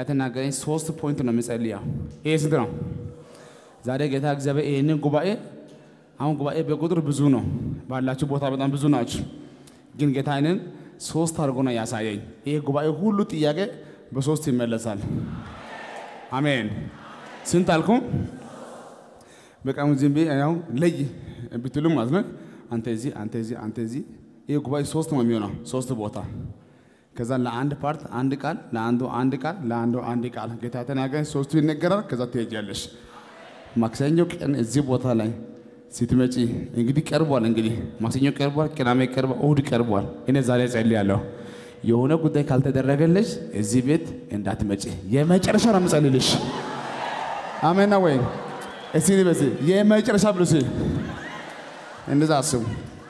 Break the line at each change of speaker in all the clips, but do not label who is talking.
የተናገረኝ ሶስት ፖይንት ነው የሚጸልየው። ይሄ ስንት ነው? ዛሬ ጌታ እግዚአብሔር ይህንን ጉባኤ አሁን ጉባኤ በቁጥር ብዙ ነው፣ ባላችሁ ቦታ በጣም ብዙ ናችሁ። ግን ጌታ ይህንን ሶስት አድርጎ ነው ያሳየኝ። ይሄ ጉባኤ ሁሉ ጥያቄ በሶስት ይመለሳል። አሜን። ስንት አልኩ? በቃ ዝም ብዬ ያው ለይ ብትሉ ማለት ነው። አንተ እዚህ፣ አንተ እዚህ፣ አንተ እዚህ። ይህ ጉባኤ ሶስት ነው የሚሆነው፣ ሶስት ቦታ። ከዛ ለአንድ ፓርት አንድ ቃል፣ ለአንዱ አንድ ቃል፣ ለአንዱ አንድ ቃል ጌታ ተናገረ። ሶስቱ ይነገራል። ከዛ ትሄጃለሽ። ማክሰኞ ቀን እዚህ ቦታ ላይ ስትመጪ እንግዲህ ቀርቧል። እንግዲህ ማክሰኞ ቀርቧል፣ ቅዳሜ ቀርቧል፣ እሁድ ቀርቧል። እኔ ዛሬ ጸልያለሁ የሆነ ጉዳይ ካልተደረገልሽ እዚህ ቤት እንዳትመጪ። የመጨረሻ ነው የምጸልልሽ። አሜን ወይ? እስቲ በስ የመጨረሻ ብሉስ እንደዛ አስቡ።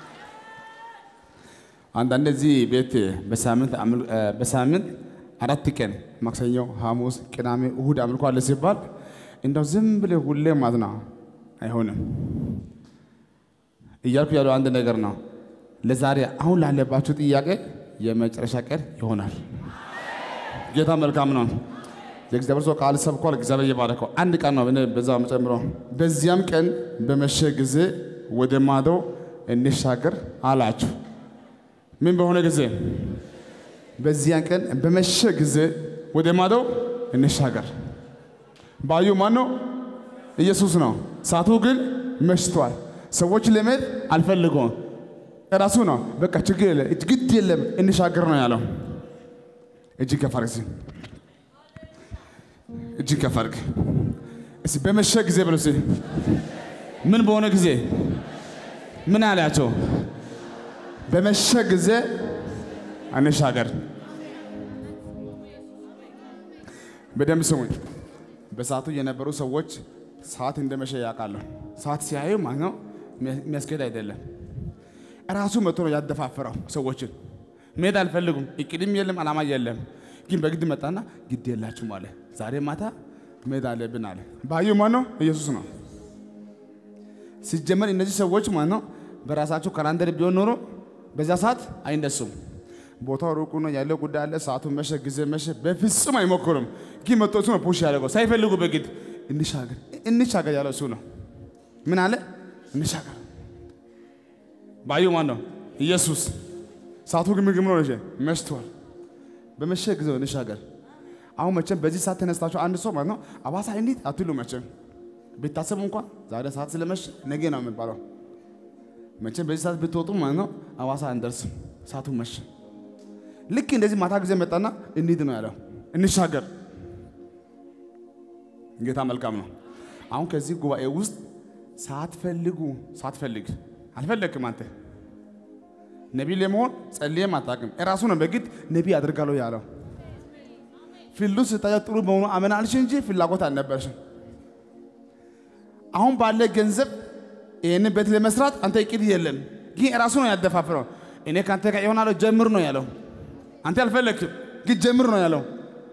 አንዳንድ እዚህ ቤት በሳምንት በሳምንት አራት ቀን ማክሰኞ፣ ሐሙስ፣ ቅዳሜ፣ እሁድ አምልኮ አለ ሲባል እንደው ዝም ብለህ ሁሌ ማለት ነው አይሆንም። እያልኩ ያለው አንድ ነገር ነው። ለዛሬ አሁን ላለባችሁ ጥያቄ የመጨረሻ ቀን ይሆናል። ጌታ መልካም ነው። የእግዚአብሔር ሰው ቃል ሰብኳል። እግዚአብሔር እየባረከው አንድ ቀን ነው በዛ መጨምሮ በዚያም ቀን በመሸ ጊዜ ወደ ማዶ እንሻገር አላችሁ። ምን በሆነ ጊዜ? በዚያን ቀን በመሸ ጊዜ ወደ ማዶ እንሻገር። ባዩ ማን ነው? ኢየሱስ ነው። ሰዓቱ ግን መሽቷል። ሰዎች ለመሄድ አልፈልገውም። እራሱ ነው። በቃ ችግር የለ ግድ የለም እንሻገር ነው ያለው። እጅግ ከፍ አድርግ እስኪ፣ እጅግ ከፍ አድርግ እስኪ። በመሸ ጊዜ ብሎ እስኪ ምን በሆነ ጊዜ ምን አላቸው? በመሸ ጊዜ እንሻገር። በደንብ ስሙኝ። በሰዓቱ የነበሩ ሰዎች ሰዓት እንደመሸ ያውቃሉ። ሰዓት ሲያዩ ማለት ነው የሚያስኬድ አይደለም። ራሱ መጥቶ ነው ያደፋፈረው ሰዎችን። መሄድ አልፈልጉም፣ እቅድም የለም፣ ዓላማ የለም። ግን በግድ መጣና ግድ የላችሁም አለ። ዛሬ ማታ መሄድ አለብን አለ። ባዩ ማን ነው? ኢየሱስ ነው። ሲጀመር እነዚህ ሰዎች ማለት ነው በራሳቸው ካላንደር ቢሆን ኖሮ በዛ ሰዓት አይነሱም። ቦታው ሩቁ ነው ያለው ጉዳይ አለ። ሰዓቱ መሸ፣ ጊዜ መሸ። በፍጹም አይሞክሩም። ግን መጥቶ እሱ ነው ፑሽ ያደረገው ሳይፈልጉ በግድ እንሻገር እንሻገር ያለው እሱ ነው። ምን አለ? እንሻገር ባዩ ማን ነው? ኢየሱስ። ሰዓቱ ግን ምግብ ነው መሽቷል። በመሸ ጊዜ እንሻገር። አሁን መቼም በዚህ ሰዓት ተነስታችሁ አንድ ሰው ማለት ነው አባሳ እንዴት አትሉ። መቼም ቢታሰቡ እንኳን ዛሬ ሰዓት ስለመሸ ነገ ነው የሚባለው። መቼም በዚህ ሰዓት ብትወጡ ማለት ነው አዋሳ አንደርስም፣ ሰዓቱ መሸ። ልክ እንደዚህ ማታ ጊዜ መጣና እንሂድ ነው ያለው፣ እንሻገር። ጌታ መልካም ነው። አሁን ከዚህ ጉባኤ ውስጥ ሳትፈልጉ ሳትፈልግ አልፈለግክም አንተ ነቢይ ለመሆን ጸልየም አታውቅም። እራሱ ነው በግድ ነቢይ አድርጋለሁ ያለው። ፊልዱ ስታየ ጥሩ በሆኑ አመናልሽ እንጂ ፍላጎት አልነበረሽም። አሁን ባለ ገንዘብ ይህንን ቤት ለመስራት አንተ እቅድ የለም፣ ግን እራሱ ነው ያደፋፍረው። እኔ ከአንተ ጋር ይሆናለሁ ጀምር ነው ያለው። አንተ አልፈለግክም፣ ግን ጀምር ነው ያለው።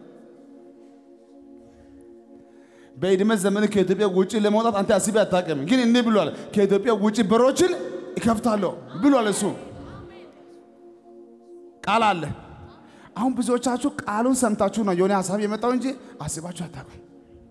በዕድሜ ዘመን ከኢትዮጵያ ውጭ ለመውጣት አንተ አስቤ አታውቅም፣ ግን እንዲህ ብሏል፣ ከኢትዮጵያ ውጭ በሮችን ይከፍታለሁ ብሏል። እሱ ቃል አለ። አሁን ብዙዎቻችሁ ቃሉን ሰምታችሁ ነው የሆነ ሀሳብ የመጣው እንጂ አስባችሁ አታውቁም።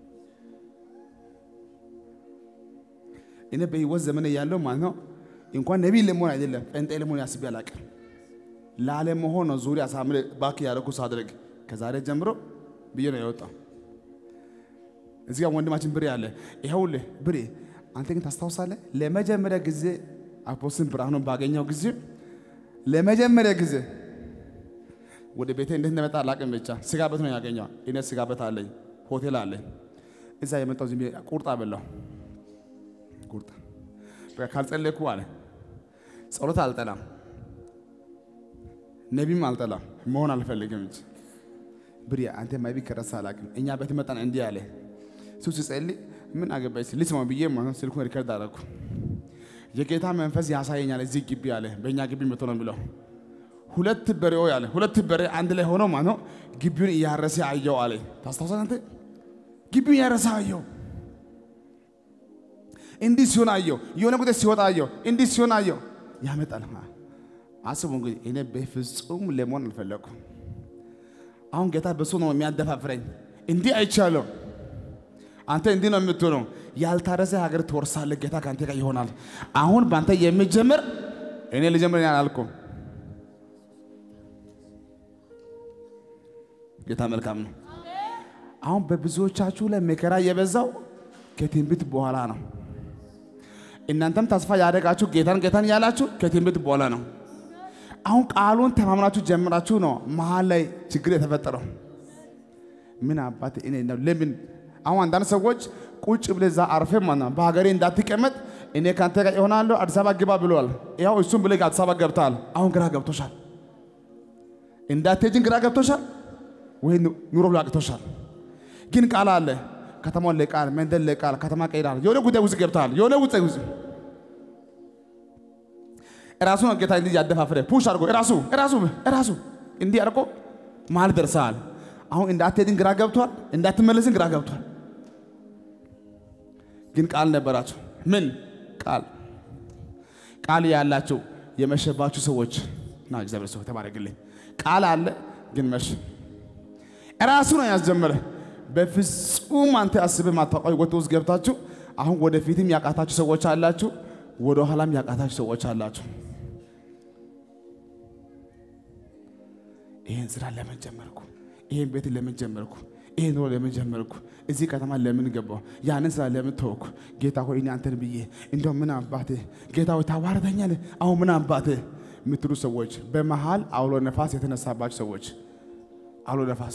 እኔ በህይወት ዘመን ያለው ማለት ነው እንኳን ነቢይ ለመሆን አይደለም ጴንጤ ለመሆን አስቤ አላውቅም። ላለመሆን ነው ዙሪያ ሳምሬ ባክ ያደረኩ ሳድረግ ከዛሬ ጀምሮ ብዬ ነው የወጣው። እዚህ ጋር ወንድማችን ብሬ አለ። ይኸውልህ ብሬ፣ አንተ ግን ታስታውሳለህ? ለመጀመሪያ ጊዜ አፖስትን ብርሃኑን ባገኘው ጊዜ ለመጀመሪያ ጊዜ ወደ ቤቴ እንዴት እንደመጣ አላውቅም። ብቻ ስጋ ቤት ነው ያገኘው። እኔ ስጋ ቤት አለኝ፣ ሆቴል አለኝ። እዛ የመጣው ዝም ብዬ ቁርጥ አበላው። ቁርጥ በቃ ካልጸለይኩ አለ ጸሎት አልጠላም፣ ነቢም አልጠላም፣ መሆን አልፈልግም እንጂ ብሬ አንተ ማይቢ ከረሳ አላውቅም። እኛ ቤት መጣን እንዲህ አለ እሱ ሲጸልይ ምን አገባኝ ልስማው ብዬ ማለት ስልኩን ሪከርድ አደረኩ። የጌታ መንፈስ ያሳየኛል እዚህ ግቢ አለ። በእኛ ግቢ መቶ ነው ብለው ሁለት በሬው ያለ ሁለት በሬ አንድ ላይ ሆኖ ማለት ነው ግቢውን እያረሰ አየው አለ። ታስታውሳለህ አንተ? ግቢውን እያረሰ አየው። እንዲህ ሲሆን አየው። የሆነ ጉዳይ ሲወጣ አየው። እንዲህ ሲሆን አየው። ያመጣል። አስቡ እንግዲህ እኔ በፍጹም ለመሆን አልፈለኩም። አሁን ጌታ በሱ ነው የሚያደፋፍረኝ። እንዲህ አይቻለሁ። አንተ እንዲህ ነው የምትሆነው። ያልታረሰ ሀገር ትወርሳለህ። ጌታ ከአንተ ጋር ይሆናል። አሁን በአንተ የሚጀምር እኔ ልጀምር አላልኩም። ጌታ መልካም ነው። አሁን በብዙዎቻችሁ ላይ መከራ የበዛው ከትንቢት በኋላ ነው። እናንተም ተስፋ ያደረጋችሁ ጌታን ጌታን ያላችሁ ከትንቢት በኋላ ነው። አሁን ቃሉን ተማምናችሁ ጀምራችሁ ነው መሀል ላይ ችግር የተፈጠረው። ምን አባት እኔ ነው ለምን አሁን አንዳንድ ሰዎች ቁጭ ብለህ እዛ አርፌ ማለት ነው በሀገሬ እንዳትቀመጥ እኔ ከአንተ ጋር ይሆናለሁ አዲስ አበባ ግባ ብሏል። ያው እሱም ብለህ አዲስ አበባ ገብተሃል። አሁን ግራ ገብቶሻል። እንዳትሄጂን ግራ ገብቶሻል ወይ ኑሮ ብሎ አቅቶሻል። ግን ቃል አለ። ከተማውን ለቃል መንደር ለቃል ከተማ ቀይራል። የሆነ ጉዳይ ውስጥ ገብተሃል። የሆነ ውስጥ ውስጥ እራሱ ነው ጌታ እንዲህ ያደፋፍረ ፑሽ አድርጎ እራሱ እራሱ እራሱ እንዲህ አድርጎ መሀል ደርሰሃል። አሁን እንዳትሄድን ግራ ገብቷል። እንዳትመለስን ግራ ገብቷል። ግን ቃል ነበራቸው። ምን ቃል ቃል ያላቸው የመሸባችሁ ሰዎች ና እግዚአብሔር ሰው ተባረክልኝ። ቃል አለ ግን መሸ። እራሱ ነው ያስጀመረ። በፍጹም አንተ አስበህ ማታውቀው ህይወት ውስጥ ገብታችሁ አሁን ወደፊትም ያቃታችሁ ሰዎች አላችሁ፣ ወደ ኋላም ያቃታችሁ ሰዎች አላችሁ። ይህን ስራ ለምን ጀመርኩ? ይህን ቤት ለምን ጀመርኩ? ይህን ኑሮ ለምን ጀመርኩ? እዚህ ከተማ ለምን ገባሁ? ያንን ስራ ለምን ተወኩ? ጌታ ሆይ እኔ አንተን ብዬ እንደው ምን አባቴ ጌታ ሆይ ታዋርደኛለህ? አሁን ምን አባቴ የምትሉ ሰዎች፣ በመሃል አውሎ ነፋስ የተነሳባችሁ ሰዎች አውሎ ነፋስ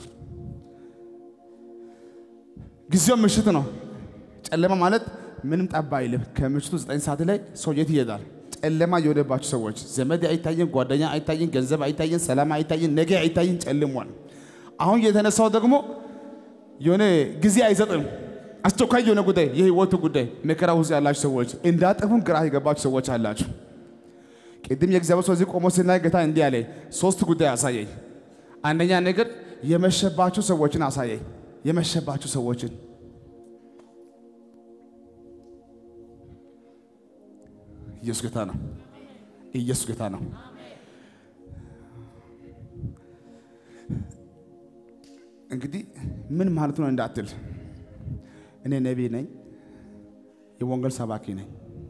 ጊዜው ምሽት ነው። ጨለማ ማለት ምንም ጠባ አይልም። ከምሽቱ ዘጠኝ ሰዓት ላይ ሰው የት ይሄዳል? ጨለማ የሆነባችሁ ሰዎች ዘመድ አይታየን፣ ጓደኛ አይታየን፣ ገንዘብ አይታየን፣ ሰላም አይታየን፣ ነገ አይታየን፣ ጨልሟል። አሁን የተነሳው ደግሞ የሆነ ጊዜ አይሰጥም። አስቸኳይ የሆነ ጉዳይ፣ የህይወቱ ጉዳይ፣ መከራ ውስጥ ያላችሁ ሰዎች እንዳጠፉን ግራ የገባችሁ ሰዎች አላችሁ። ቅድም የእግዚአብሔር ሰው እዚህ ቆሞ ስናይ ጌታ እንዲህ አለ፣ ሶስት ጉዳይ አሳየኝ። አንደኛ ነገር የመሸባችሁ ሰዎችን አሳየኝ። የመሸባችሁ ሰዎችን ኢየሱስ ጌታ ነው። ኢየሱስ ጌታ ነው። እንግዲህ ምን ማለት ነው እንዳትል፣ እኔ ነቢይ ነኝ፣ የወንጌል ሰባኪ ነኝ።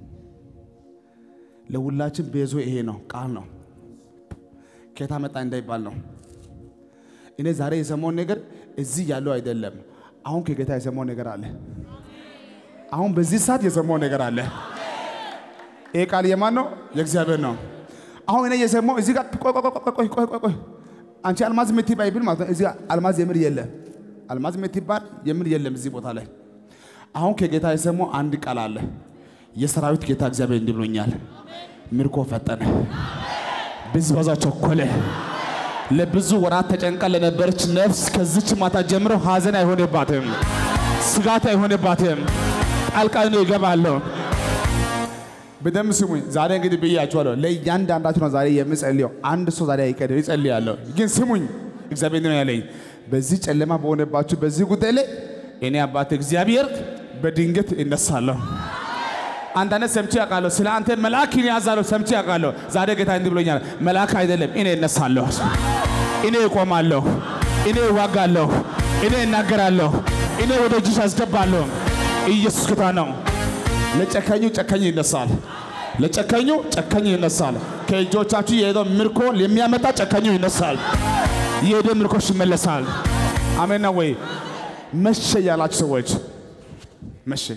ለሁላችን ቤዞ ይሄ ነው፣ ቃል ነው። ከየት መጣ እንዳይባል ነው። እኔ ዛሬ የሰማውን ነገር እዚህ ያለው አይደለም። አሁን ከጌታ የሰማው ነገር አለ። አሁን በዚህ ሰዓት የሰማው ነገር አለ። ይሄ ቃል የማን ነው? የእግዚአብሔር ነው። አሁን እኔ የሰማው እዚህ ጋር ቆይ ቆይ ቆይ ቆይ ቆይ ቆይ አንቺ አልማዝ የምትባይ ብል ማለት ነው። እዚህ አልማዝ የምር የለም። አልማዝ የምትባል የምር የለም እዚህ ቦታ ላይ። አሁን ከጌታ የሰማው አንድ ቃል አለ። የሰራዊት ጌታ እግዚአብሔር እንዲህ ብሎኛል፣ ምርኮ ፈጠነ፣ ብዝበዛ ቸኮለ። ለብዙ ወራት ተጨንቃ ለነበረች ነፍስ ከዚች ማታ ጀምሮ ሀዘን አይሆንባትም፣ ስጋት አይሆንባትም። ጣልቃ ነው ይገባለሁ። በደንብ ስሙኝ። ዛሬ እንግዲህ ብያችኋለሁ፣ ለእያንዳንዳችሁ ነው ዛሬ የምጸልየው። አንድ ሰው ዛሬ አይቀድም ይጸልያለሁ። ግን ስሙኝ፣ እግዚአብሔር ነው ያለኝ። በዚህ ጨለማ በሆነባችሁ በዚህ ጉዳይ ላይ እኔ አባት እግዚአብሔር በድንገት እነሳለሁ። አንዳንድ ሰምቼ ያውቃለሁ። ስለ አንተ መልአክ ያዛለሁ ሰምቼ ያውቃለሁ። ዛሬ ጌታ እንዲህ ብሎኛል፣ መልአክ አይደለም እኔ እነሳለሁ፣ እኔ እቆማለሁ፣ እኔ እዋጋለሁ፣ እኔ እናገራለሁ፣ እኔ ወደ እጅሽ አስገባለሁ። ኢየሱስ ጌታ ነው። ለጨካኙ ጨካኝ ይነሳል፣ ለጨካኙ ጨካኝ ይነሳል። ከእጆቻችሁ የሄደው ምርኮ የሚያመጣ ጨካኙ ይነሳል፣ የሄደ ምርኮሽ ይመለሳል። አሜን ነው ወይ? መሸ ያላችሁ ሰዎች መሸ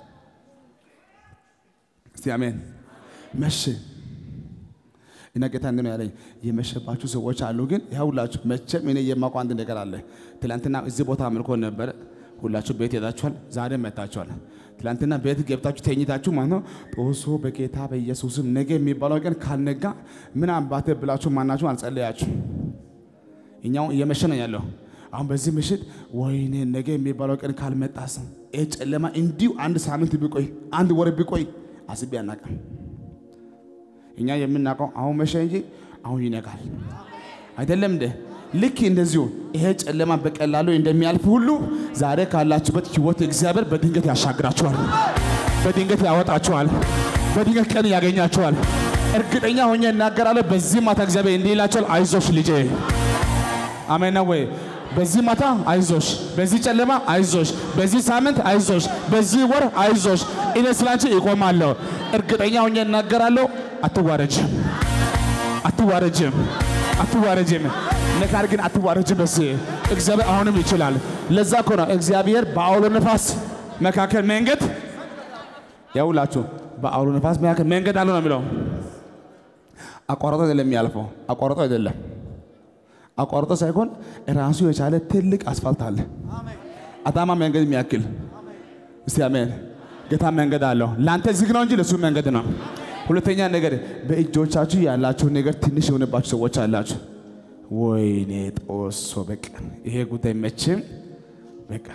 እስቲ አሜን። መሸ እና ጌታ እንዲህ ነው ያለኝ፣ የመሸባችሁ ሰዎች አሉ። ግን ያውላችሁ መቼም እኔ የማውቀው አንድ ነገር አለ። ትላንትና እዚህ ቦታ አምልኮ ነበረ። ሁላችሁ ቤት ሄዳችኋል፣ ዛሬ መታችኋል። ትላንትና ቤት ገብታችሁ ተኝታችሁ ማለት ነው። ጦሶ በጌታ በኢየሱስም ነገ የሚባለው ቀን ካልነጋ ምን አባቴ ብላችሁ ማናችሁ አልጸለያችሁ። እኛው እየመሸ ነው ያለው። አሁን በዚህ ምሽት ወይኔ ነገ የሚባለው ቀን ካልመጣስ ይህ ጨለማ እንዲሁ አንድ ሳምንት ቢቆይ አንድ ወር ቢቆይ አስቤ አናውቅም። እኛ የምናውቀው አሁን መሸ እንጂ አሁን ይነጋል አይደለም እንደ ልክ እንደዚሁ ይሄ ጨለማ በቀላሉ እንደሚያልፍ ሁሉ ዛሬ ካላችሁበት ህይወት እግዚአብሔር በድንገት ያሻግራችኋል፣ በድንገት ያወጣችኋል፣ በድንገት ቀን ያገኛችኋል። እርግጠኛ ሆኜ እናገራለሁ። በዚህ ማታ እግዚአብሔር እንዲህ ይላችኋል፣ አይዞሽ ልጄ። አሜን ነው ወይ? በዚህ ማታ አይዞሽ፣ በዚህ ጨለማ አይዞሽ፣ በዚህ ሳምንት አይዞሽ፣ በዚህ ወር አይዞሽ፣ እኔ ስላንቺ ይቆማለሁ። እርግጠኛ ሆኜ እናገራለሁ። አትዋረጅም፣ አትዋረጅም፣ አትዋረጅም። ነገር ግን አትዋረጅም። በዚህ እግዚአብሔር አሁንም ይችላል። ለዛ እኮ ነው እግዚአብሔር በአውሎ ነፋስ መካከል መንገድ ያውላችሁ፣ በአውሎ ነፋስ መካከል መንገድ አለው ነው የሚለው። አቋርጦ አይደለም የሚያልፈው፣ አቋርጦ አይደለም አቋርጦ ሳይሆን ራሱ የቻለ ትልቅ አስፋልት አለ። አዳማ መንገድ የሚያክል እስቲ አሜን። ጌታ መንገድ አለው። ለአንተ ዝግ ነው እንጂ ለሱ መንገድ ነው። ሁለተኛ ነገር በእጆቻችሁ ያላችሁ ነገር ትንሽ የሆነባችሁ ሰዎች አላችሁ። ወይኔ ጦሶ በቃ ይሄ ጉዳይ መቼም በቃ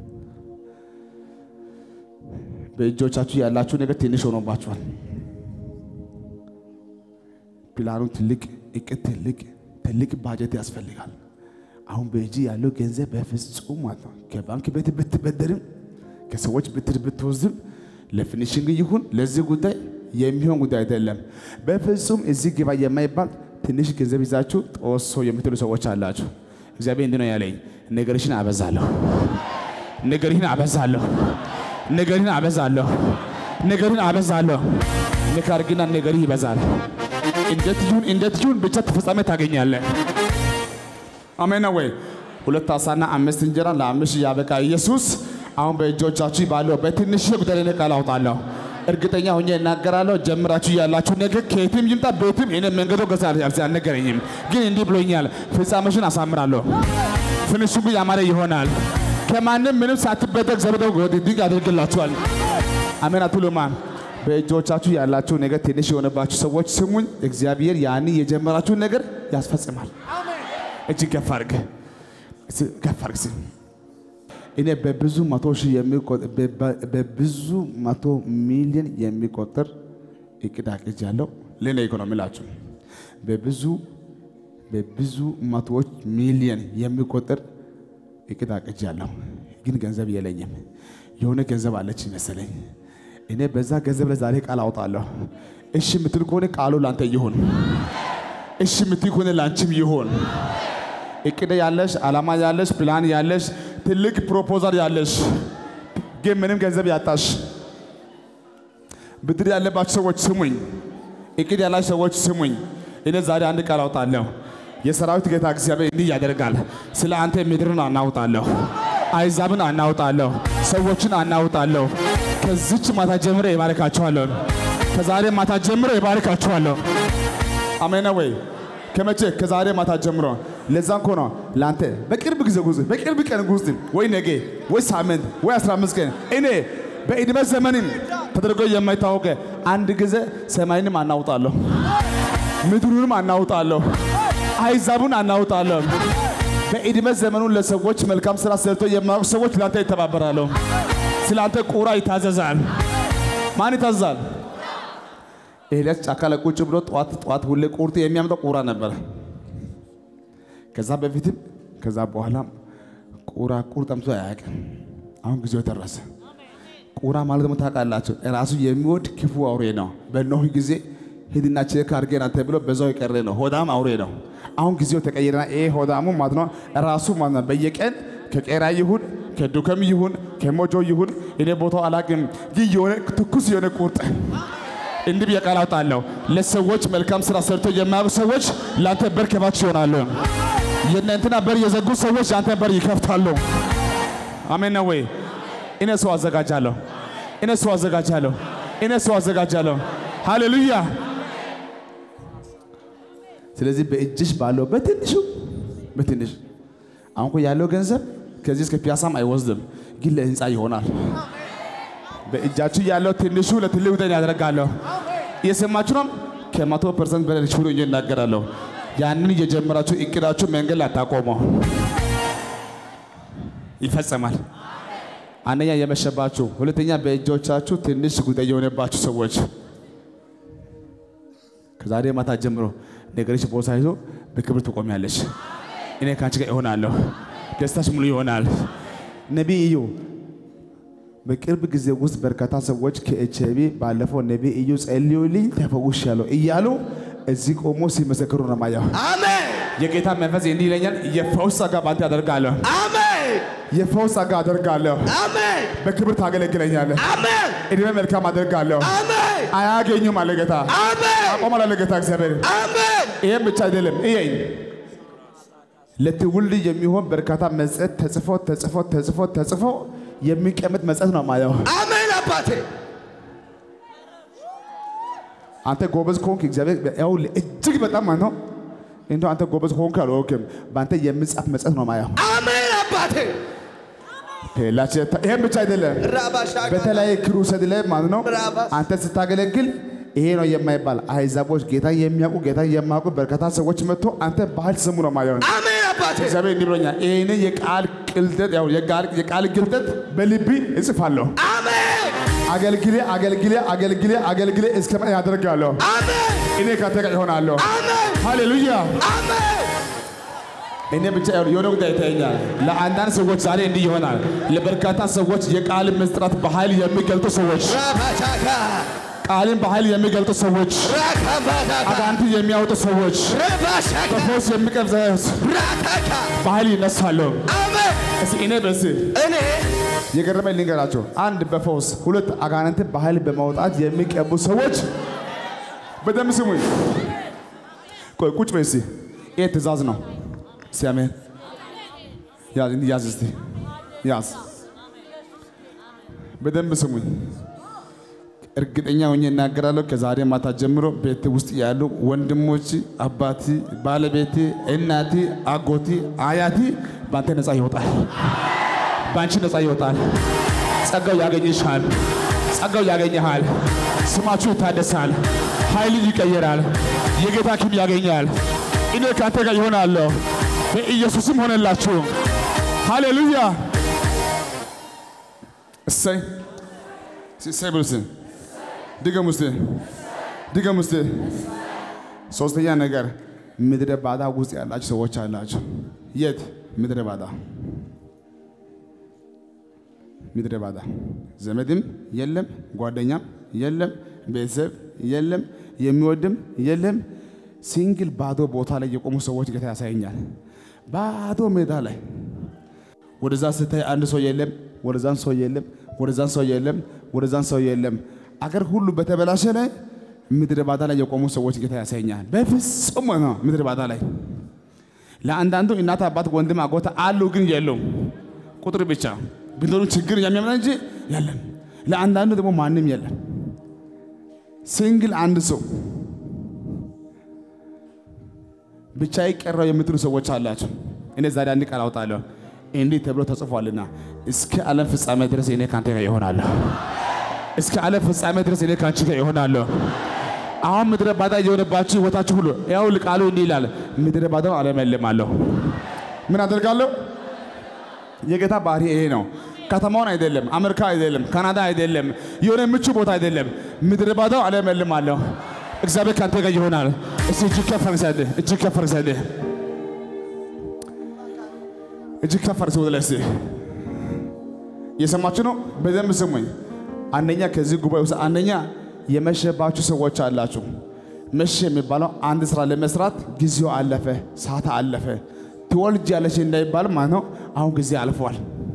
በእጆቻችሁ ያላችሁ ነገር ትንሽ ሆኖባችኋል። ፕላኑ ትልቅ፣ እቅድ ትልቅ ትልቅ ባጀት ያስፈልጋል። አሁን በእጅ ያለው ገንዘብ በፍጹም ማለት ነው ከባንክ ቤት ብትበደርም ከሰዎች ብትር ብትወስድም ለፊኒሽንግ ይሁን ለዚህ ጉዳይ የሚሆን ጉዳይ አይደለም። በፍጹም እዚህ ግባ የማይባል ትንሽ ገንዘብ ይዛችሁ ጦሶ የምትሉ ሰዎች አላችሁ። እግዚአብሔር እንዲህ ነው ያለኝ፣ ነገርሽን አበዛለሁ፣ ነገርህን አበዛለሁ፣ ነገርህን አበዛለሁ፣ ነገርህን አበዛለሁ። ንካርግና ነገርህ ይበዛል። እንዴት ይሁን እንዴት ይሁን ብቻ ተፈጻሚ ታገኛለህ። አሜን ነው ወይ? ሁለት አሳና አምስት እንጀራ ለአምስት ያበቃ ኢየሱስ አሁን በእጆቻችሁ ባለው በትንሽ ጉዳይ ላይ ቃል አውጣለሁ። እርግጠኛ ሆኜ እናገራለሁ። ጀምራችሁ ያላችሁ ነገር ከየትም ይምጣ ቤትም እኔ መንገዶ ገዛ አልነገረኝም፣ ግን እንዲህ ብሎኛል። ፍጻሜሽን አሳምራለሁ። ፍንሹ ያማረ ይሆናል። ከማንም ምንም ሳትበደቅ እግዚአብሔር ድንቅ ያደርግላችኋል። አሜን አትሉማን? በእጆቻችሁ ያላችሁ ነገር ትንሽ የሆነባችሁ ሰዎች ስሙኝ። እግዚአብሔር ያን የጀመራችሁን ነገር ያስፈጽማል። እጅ ከፍ አድርግ፣ ከፍ አድርግ። እኔ በብዙ መቶ ሺህ የሚቆጠር በብዙ መቶ ሚሊዮን የሚቆጠር እቅድ አቅጃለሁ። ለኔ ኢኮኖሚ ላችሁ በብዙ በብዙ መቶዎች ሚሊዮን የሚቆጠር እቅድ አቅጃለሁ፣ ግን ገንዘብ የለኝም። የሆነ ገንዘብ አለች መሰለኝ። እኔ በዛ ገንዘብ ላይ ዛሬ ቃል አውጣለሁ። እሺ የምትል ከሆነ ቃሉ ላንተ ይሁን። እሺ የምትል ከሆነ ላንቺም ይሁን። እቅድ ያለሽ፣ ዓላማ ያለሽ፣ ፕላን ያለሽ፣ ትልቅ ፕሮፖዛል ያለሽ ግን ምንም ገንዘብ ያጣሽ ብድር ያለባችሁ ሰዎች ስሙኝ። እቅድ ያላችሁ ሰዎች ስሙኝ። እኔ ዛሬ አንድ ቃል አውጣለሁ። የሰራዊት ጌታ እግዚአብሔር እንዲህ ያደርጋል። ስለ አንተ ምድርን አናውጣለሁ፣ አይዛብን አናውጣለሁ፣ ሰዎችን አናውጣለሁ። ከዚች ማታ ጀምሮ ይባርካችኋለሁ። ከዛሬ ማታ ጀምሮ ይባርካችኋለሁ። አሜን ነው ወይ? ከመቼ? ከዛሬ ማታ ጀምሮ። ለዛ እኮ ነው ለአንተ በቅርብ ጊዜ ውስጥ በቅርብ ቀን ውስጥ ወይ ነገ ወይ ሳምንት ወይ 15 ቀን እኔ በዕድሜ ዘመንም ተደርጎ የማይታወቅ አንድ ጊዜ ሰማይንም አናውጣለሁ፣ ምድሩንም አናውጣለሁ፣ አይዛቡን አናውጣለሁ። በዕድሜ ዘመኑ ለሰዎች መልካም ስራ ሰርቶ የማያውቁ ሰዎች ለአንተ ይተባበራሉ። ስለ አንተ ቁራ ይታዘዛል። ማን ይታዘዛል? ኤልያስ ጫካ ላይ ቁጭ ብሎ ጠዋት ጠዋት ሁሌ ቁርጥ የሚያመጣው ቁራ ነበረ። ከዛ በፊትም ከዛ በኋላም ቁራ ቁር ጠምቶ አያውቅም። አሁን ጊዜው ደረሰ። ቁራ ማለት ደግሞ ታውቃላችሁ ራሱ የሚወድ ክፉ አውሬ ነው። በኖህ ጊዜ ሂድና ቼክ አድርገና ተብሎ በዛው የቀረ ነው። ሆዳም አውሬ ነው። አሁን ጊዜው ተቀየረና ይሄ ሆዳሙ ማለት ነው ራሱ ማለት ነው በየቀን ከቄራ ይሁን ከዱከም ይሁን ከሞጆ ይሁን እኔ ቦታው አላውቅም፣ ግን የሆነ ትኩስ የሆነ ቁርጥ እንዲህ ብዬ ቃል አውጣለሁ። ለሰዎች መልካም ስራ ሰርቶ የማያውቁ ሰዎች ለአንተ በር ከፋች ይሆናሉ። የእናንተና በር የዘጉ ሰዎች የአንተ በር ይከፍታሉ። አሜን ነው ወይ? እኔ ሰው አዘጋጃለሁ። እኔ ሰው አዘጋጃለሁ። እኔ ሰው አዘጋጃለሁ። ሃሌሉያ። ስለዚህ በእጅሽ ባለው በትንሹ በትንሽ አሁን እኮ ያለው ገንዘብ ከዚህ እስከ ፒያሳም አይወስድም፣ ግን ለህንፃ ይሆናል። በእጃችሁ ያለው ትንሹ ለትልቅ ጉዳይ ያደርጋለሁ። እየሰማችሁ ነው። ከመቶ ፐርሰንት በላይ ሽሩ እየ እናገራለሁ። ያንን እየጀመራችሁ እቅዳችሁ መንገድ ላይ አታቆመው፣ ይፈጸማል። አንደኛ የመሸባችሁ፣ ሁለተኛ በእጆቻችሁ ትንሽ ጉዳይ የሆነባችሁ ሰዎች ከዛሬ ማታ ጀምሮ ነገርሽ ቦሳ ይዞ በክብር ትቆሚያለሽ። እኔ ከአንቺ ጋር እሆናለሁ። ደስታሽ ሙሉ ይሆናል። ነቢይ እዩ በቅርብ ጊዜ ውስጥ በርካታ ሰዎች ከኤች አይ ቪ ባለፈው ነቢይ እዩ ጸልዩልኝ ተፈውሻለሁ እያሉ እዚህ ቆሞ ሲመሰክሩ ነው ማየው።
አሜን
የጌታ መንፈስ እንዲህ ይለኛል፣ የፈውስ ጸጋ በአንተ ያደርጋለሁ።
አሜን
የፈውስ ጸጋ አደርጋለሁ።
አሜን
በክብር ታገለግለኛለህ።
አሜን
እድሜ መልካም አደርጋለሁ።
አሜን
አያገኙም አለ ጌታ።
አሜን
አቆማል አለ ጌታ እግዚአብሔር።
አሜን
ይህም ብቻ አይደለም። እየኝ ለትውልድ የሚሆን በርካታ መጽሐፍ ተጽፎ ተጽፎ ተጽፎ ተጽፎ የሚቀመጥ መጽሐፍ ነው ማየው።
አሜን አባቴ
አንተ ጎበዝ ከሆንክ እግዚአብሔር ያው እጅግ በጣም ማለት ነው እንደው አንተ ጎበዝ ከሆንክ አልወክም በአንተ የሚጻፍ መጽሐፍ ነው ማየው።
አሜን አባቴ
ላች ይህም ብቻ አይደለም።
ራባሻ
በተለያየ ክሩሰድ ላይ ማለት ነው
ራባስ
አንተ ስታገለግል ይሄ ነው የማይባል አሕዛቦች ጌታ የሚያውቁ ጌታ የማያውቁ በርካታ ሰዎች መጥቶ አንተ ባህል ስሙ ነው ማየው።
አሜን አባቴ
እግዚአብሔር እንዲህ ብሎኛል። ይህንን የቃል ቅልጠት ያው የቃል የቃል ግልጠት በልቢ እጽፋለሁ።
አሜን
አገልግሌ አገልግሌ አገልግሌ አገልግሌ እስከ ማን ያደርጋለሁ።
አሜን
እኔ ካንተ ጋር ይሆናለሁ።
አሜን
ሃሌሉያ።
አሜን
እኔ ብቻ ይኸውልህ የሆነ ጉዳይ ይታየኛል። ለአንዳንድ ሰዎች ዛሬ እንዲህ ይሆናል። ለበርካታ ሰዎች የቃል ምስጢራት በኃይል የሚገልጡ ሰዎች፣
ራባቻካ
ቃልን በኃይል የሚገልጡ ሰዎች፣
ራካባዳካ
አጋንንት የሚያወጡ ሰዎች፣
ረባሻካ
በፈውስ የሚቀብዘ
ራካካ
በኃይል ይነሳሉ።
አሜን
እስኪ እኔ በስ
እኔ
የገረመኝ ልንገራቸው። አንድ በፈውስ ሁለት አጋንንትን በኃይል በማውጣት የሚቀቡ ሰዎች በደንብ ስሙኝ። ቆይ ቁጭ በይ እስቲ። ይሄ ትእዛዝ ነው። እስቲ አሜን። ያዝ እንዲህ ያዝ እስቲ ያዝ። በደንብ ስሙኝ። እርግጠኛ ሆኜ እናገራለሁ። ከዛሬ ማታ ጀምሮ ቤት ውስጥ ያሉ ወንድሞች፣ አባቲ፣ ባለቤቴ፣ እናቲ፣ አጎቲ፣ አያቲ በአንተ ነፃ ይወጣል። በአንቺ ነፃ ይወጣል። ጸጋው ያገኝሻል። ጸጋው ያገኘሃል። ስማችሁ ይታደሳል። ኃይል ይቀየራል። የጌታ ኪም ያገኛል። እኔ ከአንተ ጋር ይሆናለሁ። በኢየሱስም ሆነላችሁ። ሃሌሉያ። እሰይ እሰይ ብሉ እስቲ። ድገሙ እስቲ ድገሙ እስቲ። ሶስተኛ ነገር ምድረ ባዳ ውስጥ ያላችሁ ሰዎች አላችሁ። የት ምድረ ባዳ ምድረ ባዳ ዘመድም የለም፣ ጓደኛም የለም፣ ቤተሰብ የለም፣ የሚወድም የለም። ሲንግል ባዶ ቦታ ላይ የቆሙ ሰዎች ጌታ ያሳየኛል። ባዶ ሜዳ ላይ ወደዛ ስታይ አንድ ሰው የለም፣ ወደዛን ሰው የለም፣ ወደዛን ሰው የለም፣ ወደዛን ሰው የለም። አገር ሁሉ በተበላሸ ላይ ምድረ ባዳ ላይ የቆሙ ሰዎች ጌታ ያሳየኛል። በፍጹም ነው ምድረ ባዳ ላይ ለአንዳንዱ እናት አባት ወንድም አጎታ አሉ፣ ግን የሉም ቁጥር ብቻ ቢኖሩ ችግር የሚያመጣ እንጂ የለም። ለአንዳንዱ ደግሞ ማንም የለም። ሲንግል አንድ ሰው ብቻ ይቀረው የምትሉ ሰዎች አላቸው። እኔ ዛሬ አንድ ቃል አውጣለሁ። እንዲህ ተብሎ ተጽፏልና እስከ ዓለም ፍጻሜ ድረስ እኔ ካንተ ጋር ይሆናለሁ። እስከ ዓለም ፍጻሜ ድረስ እኔ ካንቺ ጋር ይሆናለሁ። አሁን ምድረ ባዳ እየሆነባችሁ ሕይወታችሁ ሁሉ ያው ቃሉ እንዲህ ይላል፣ ምድረ ባዳውን አለመልማለሁ። ምን አደርጋለሁ? የጌታ ባህሪ ይሄ ነው። ከተማውን አይደለም፣ አሜሪካ አይደለም፣ ካናዳ አይደለም፣ የሆነ ምቹ ቦታ አይደለም። ምድረ ባዳው አለመልማለሁ። እግዚአብሔር ካንተ ጋር ይሆናል። እስቲ እጅግ ከፍ አድርግ፣ እጅግ ከፍ አድርግ፣ እጅግ ከፍ አድርግ ወደ ላይ እስቲ። እየሰማችሁ ነው? በደንብ ስሙኝ። አንደኛ ከዚህ ጉባኤ ውስጥ አንደኛ የመሸባችሁ ሰዎች አላችሁ። መሸ የሚባለው አንድ ስራ ለመስራት ጊዜው አለፈ፣ ሰዓት አለፈ። ትወልጃለሽ እንዳይባል ማለት ነው። አሁን ጊዜ አልፏል።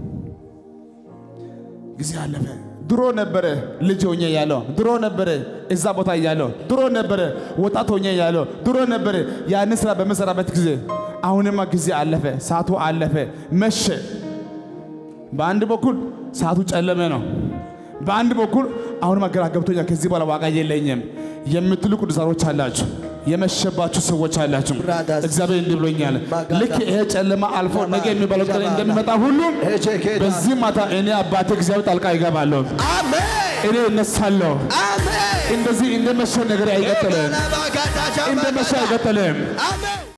ጊዜ አለፈ። ድሮ ነበረ ልጅ ሆኜ ያለው ድሮ ነበረ እዛ ቦታ እያለው ድሮ ነበረ ወጣት ሆኜ ያለው ድሮ ነበረ ያንን ስራ በምሰራበት ጊዜ። አሁንማ ጊዜ አለፈ፣ ሰዓቱ አለፈ፣ መሸ። በአንድ በኩል ሰዓቱ ጨለመ ነው። በአንድ በኩል አሁንማ ግራ ገብቶኛል፣ ከዚህ በኋላ ዋጋ የለኝም የምትሉ ቅዱሳኖች አላችሁ። የመሸባችሁ ሰዎች አላችሁ።
ብራዳስ
እግዚአብሔር እንዲህ ብሎኛል።
ማጋዳ
ልክ ይሄ ጨለማ አልፎ ነገ የሚባለው ቀን እንደሚመጣ ሁሉም
ሄቼኬዳ
በዚህ ማታ እኔ አባቴ እግዚአብሔር ጣልቃ ይገባለሁ።
አሜን
እኔ እነሳለሁ።
አሜን
እንደዚህ እንደመሸ ነገር አይቀጥልም።
ባጋዳጃ
እንደመሸ አይቀጥልም።
አሜን